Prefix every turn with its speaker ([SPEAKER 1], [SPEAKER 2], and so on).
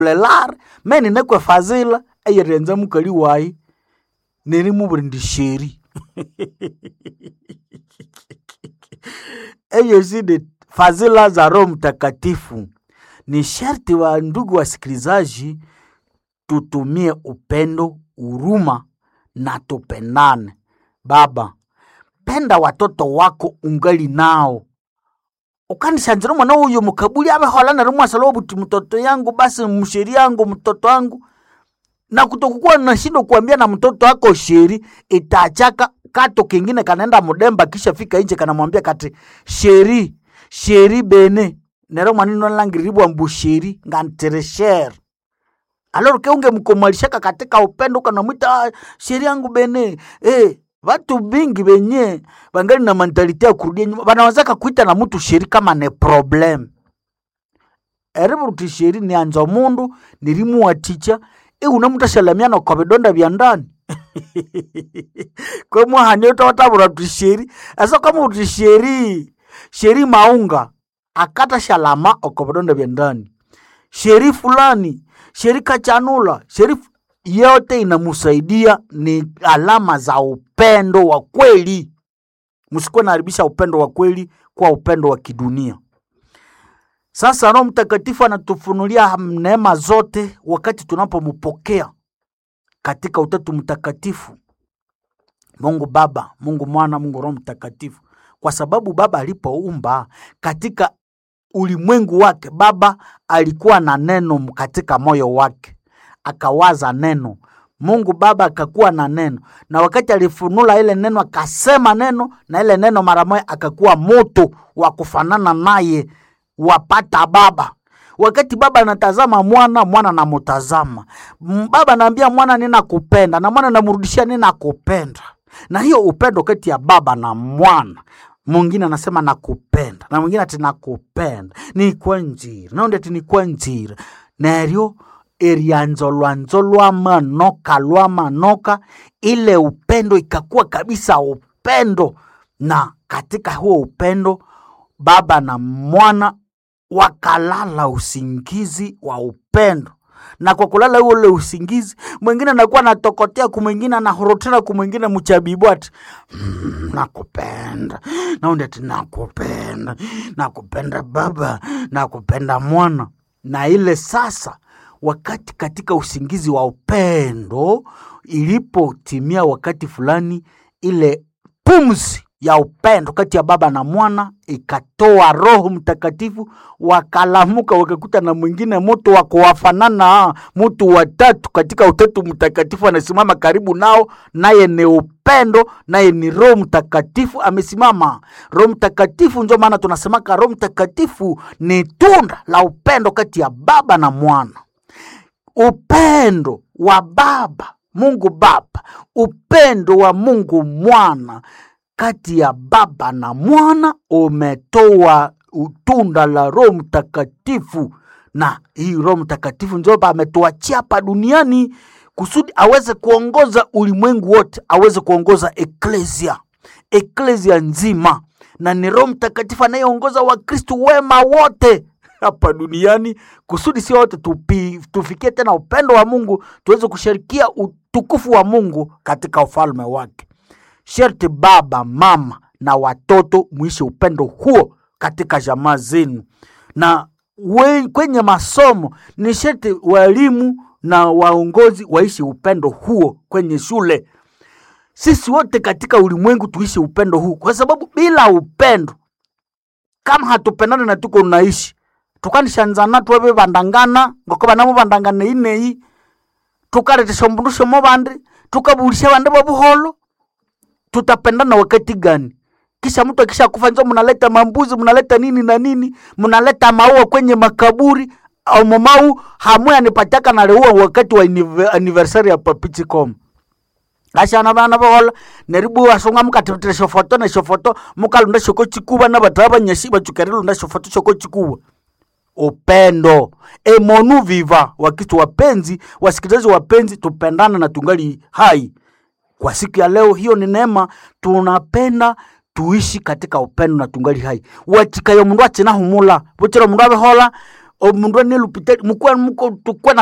[SPEAKER 1] lelar me ninekwe fazila eyerenza mukali wayi nerimubura ndi sheri eyo zidi fadhila za Roho Mtakatifu. Ni sharti wa ndugu wasikilizaji, tutumie upendo, huruma na tupendane. Baba, penda watoto wako ungali nao ukanishanjira mwana uyu mukabuli abehola nari mwasala buti mtoto yangu basi msheri yangu mtoto wangu na kutokukuwa nashindo kuambia na mtoto wako sheri itachaka kato kingine kanaenda mudemba kisha fika inje kanamwambia kati sheri sheri bene nero mwanino langiribwa mbu sheri nganteresher aloro ke unge mkomalishaka katika upendo ukanamwita "Ah, sheri yangu bene eh Vatu bingi benye bangali na mentalite ya kurudia nyuma banawazaka kuita na mtu sheri kama ne problem eribu ruti sheri ni anza mundu nirimuwaticha iuna mutashalamiana kwa vidonda vya ndani kwemwahani utawatabura tuti sheri asa kama uti sheri sheri maunga akata shalama oko vidonda vya ndani sheri fulani sheri kachanula sheri fu- yote inamusaidia ni alama za upendo wa kweli msikuwe naharibisha upendo wa kweli kwa upendo wa kidunia sasa roho mtakatifu anatufunulia neema zote wakati tunapompokea katika utatu mtakatifu mungu baba mungu mwana mungu roho mtakatifu kwa sababu baba alipoumba katika ulimwengu wake baba alikuwa na neno katika moyo wake akawaza neno mungu baba akakuwa na neno na wakati alifunula ile neno akasema neno na ile neno mara moja akakuwa moto wa kufanana naye wapata baba wakati baba anatazama mwana mwana anamutazama M- baba anaambia mwana ninakupenda na mwana anamrudishia ninakupenda na hiyo upendo kati ya baba na mwana mwingine anasema nakupenda na mwingine ati nakupenda nikwa njira naundi ati nikwa njira neryo erianzo lwanzo lwa manoka lwa manoka ile upendo ikakuwa kabisa upendo na katika huo upendo baba na mwana wakalala usingizi wa upendo na kwa kulala ule usingizi mwingine anakuwa anatokotea kumwingine anahorotera kumwingine mchabibu ati mm, nakupenda naundi ati nakupenda nakupenda baba nakupenda mwana na ile sasa wakati katika usingizi wa upendo ilipotimia wakati fulani ile pumzi ya upendo kati ya baba na mwana ikatoa roho mtakatifu wakalamuka wakakuta na mwingine mtu wa kuwafanana mtu watatu katika utatu mtakatifu anasimama karibu nao naye ni upendo naye ni roho mtakatifu amesimama roho mtakatifu ndio maana tunasemaka roho mtakatifu ni tunda la upendo kati ya baba na mwana upendo wa baba mungu baba upendo wa mungu mwana kati ya baba na mwana umetoa tunda la roho mtakatifu na hii roho mtakatifu ndio ametuachia hapa duniani kusudi aweze kuongoza ulimwengu wote aweze kuongoza eklesia eklesia nzima na ni roho mtakatifu anayeongoza wakristu wema wote hapa duniani kusudi si wote tupi, tufikie tena upendo wa mungu tuweze kushirikia utukufu wa mungu katika ufalme wake sherti baba mama na watoto mwishi upendo huo katika jamaa zenu na we, kwenye masomo ni sherti walimu na waongozi waishi upendo huo kwenye shule sisi wote katika ulimwengu tuishi upendo huu kwa sababu bila upendo kama hatupendane na tuko naishi tukanishanzana twebe bandangana ngoko banamu bandangana ineyi tukaletesha mbundu shomo bandi tukabulisha bandi babuholo tutapendana wakati gani kisha mtu akisha kufa njo mnaleta mambuzi mnaleta nini na nini mnaleta maua kwenye makaburi au mamau hamwe anipataka naleua wakati wa annive- anniversary ya papichicom ashana bana bohola neribu wasunga mukatetera shofoto na shofoto mukalunda shoko chikuba na bataba banyashi bachukere lunda shofoto shoko chikuba upendo emonu viva wakitu wapenzi wasikilizaji wapenzi tupendana na tungali hai kwa siku ya leo hiyo ni neema tunapenda tuishi katika upendo na tungali hai watikayo mundu achina humula buchira mundu abehola omundu anelupitali mukwe muko tukwe